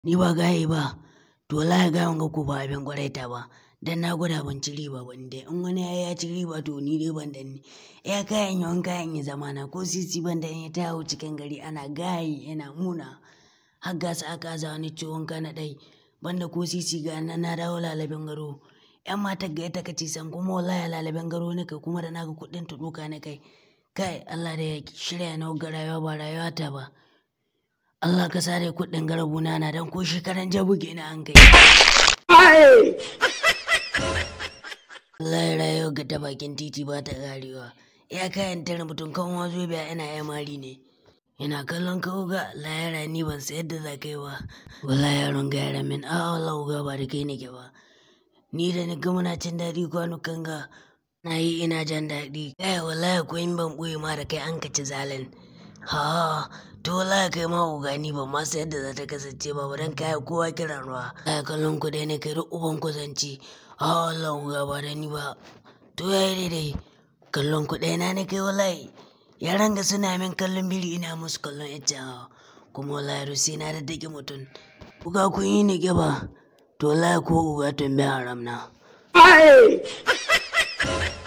ni ba gaye ba to wallahi gayan ga ku ba abin gwaraita ba dan na gwada ban ci riba ba dai in wani ya ci riba to ni dai ban da ni ya kayan yawan kayan ya zamana ko sisi ban da ya tawo cikin gari ana gayi yana muna har gasa aka za wani ciwon kana dai banda ko sisi ga nan na dawo lalabin garo yan mata ga ita kace san kuma wallahi lalabin garo ne kai kuma da naga kuɗin ta duka ne kai kai Allah da ya shirya na ga rayuwa ba rayuwa ta ba Allah ka sare kuɗin garabuna na dan ko shekaran jabuge na an kai Allah ya rayuwa ga ta bakin titi ba ta karewa ya kayan tare mutum kan wazo biya ina ya mari ne ina kallon ka ga layara ni ban sayar da za kai ba wallahi yaron ga yara min a Allah ga ba da kai nake ba ni da ni ga muna cin daɗi kwanukan ga na yi ina jan daɗi kai wallahi ko in ban ɓoye ma da kai an kaci zalin ha to wallahi kai ma ugani ban ma sayar da za ta kasance ba ba dan kai kowa kiran ruwa kai kallon ku dai ne kai duk uban kusanci a Allah ga ba da ni ba to yayi daidai kallon ku ɗaya na ne kai wallahi yaran ga suna min kallon biri ina musu kallon yacca kuma wallahi rusi na da dake mutum kuka kun yi ni ba to wallahi ko uga tun bi haram na